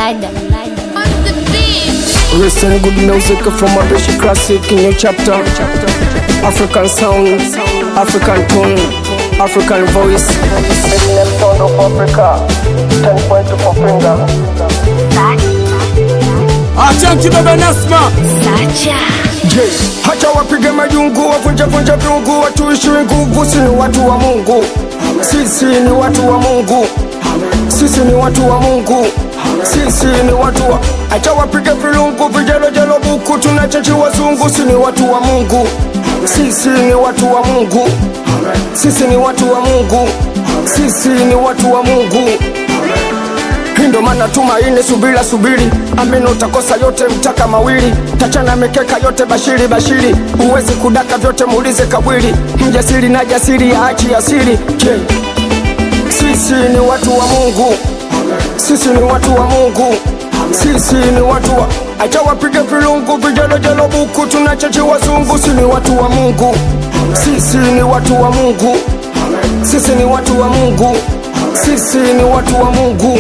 Lada. Listen good music from a British classic in your chapter. African sound, African tone, African voice. Eminem sound of Africa. 10 point to finger. Achanki baba Nasma Je, hacha wapige majungu, wavunje vunje viungu, watuishiwe nguvu. Si ni watu wa Mungu, sisi ni watu wa Mungu, sisi ni watu wa Mungu, sisi ni watu wa acha wapige vilungu, vijelojelo buku, tunachechi wazungu. Si ni watu wa Mungu, sisi ni watu wa Mungu, sisi ni watu wa Mungu, sisi ni watu wa Mungu. Hii ndo maana tumaini, subira subiri, amini utakosa yote, mtaka mawili, tachana mikeka yote, bashiri bashiri, huwezi kudaka vyote, muulize kabwili, mjasiri na jasiri ya achi asiri. Je, sisi ni watu wa Mungu, sisi ni watu wa Mungu, sisi ni watu wa acha wapige vilungu, vijelojelo buku, tunachechi wazungu. Si ni watu wa Mungu, sisi ni watu wa Mungu, sisi ni watu wa Mungu, sisi ni watu wa Mungu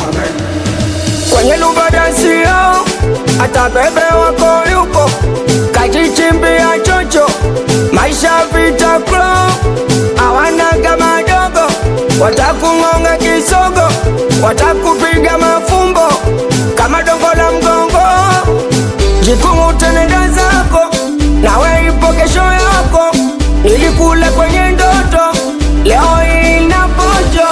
kwenye lubadansio hata bebe wako yupo kajichimbia chocho maisha vita klo awanaga madogo watakung'onga kisogo watakupiga mafumbo kama dongo la mgongo jikung'utenenda zako nawe ipo kesho yako ilikula kwenye ndoto leo ina pojo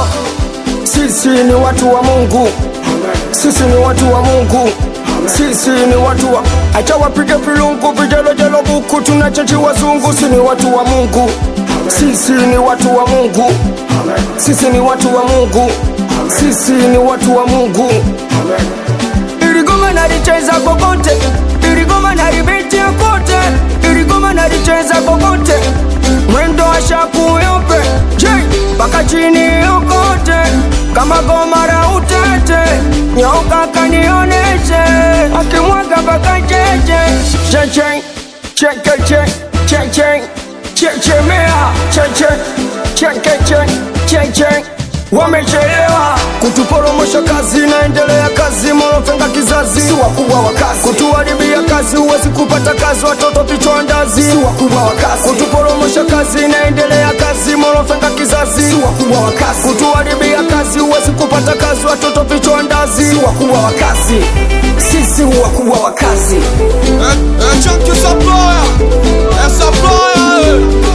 sisi ni watu wa Mungu, sisi ni watu wa Mungu, sisi ni watu wa acha wapige vilungu, vijelojelo buku, tunachechi wazungu. Si ni watu wa Mungu, sisi ni watu wa Mungu, sisi ni watu wa Mungu, sisi ni watu wa Mungu. Iligoma nalicheza kokote, iligoma nalibetia kote, iligoma nalicheza kokote, mwendo wa shaku yope, je mpaka chini yokote, kama goma la utete, nyoka kanioneshe, akimwaga mpaka cheche, cheche, chekeche, cheche, chechemea, cheche, chekeche, cheche wamechelewa kutuporomosha kazi, naendelea kazi, morofenga kizazi, si wakubwa wa kazi, kutuharibia kazi, huwezi kupata kazi, watoto vichwa ndazi, si wakubwa wa kazi, kutuporomosha kazi, naendelea kazi, morofenga kizazi, si wakubwa wa kazi, kutuharibia kazi, huwezi kupata kazi, watoto vichwa ndazi, si wakubwa wa kazi, sisi wakubwa wa kazi. Achanki Supplier Eh, Supplier eh.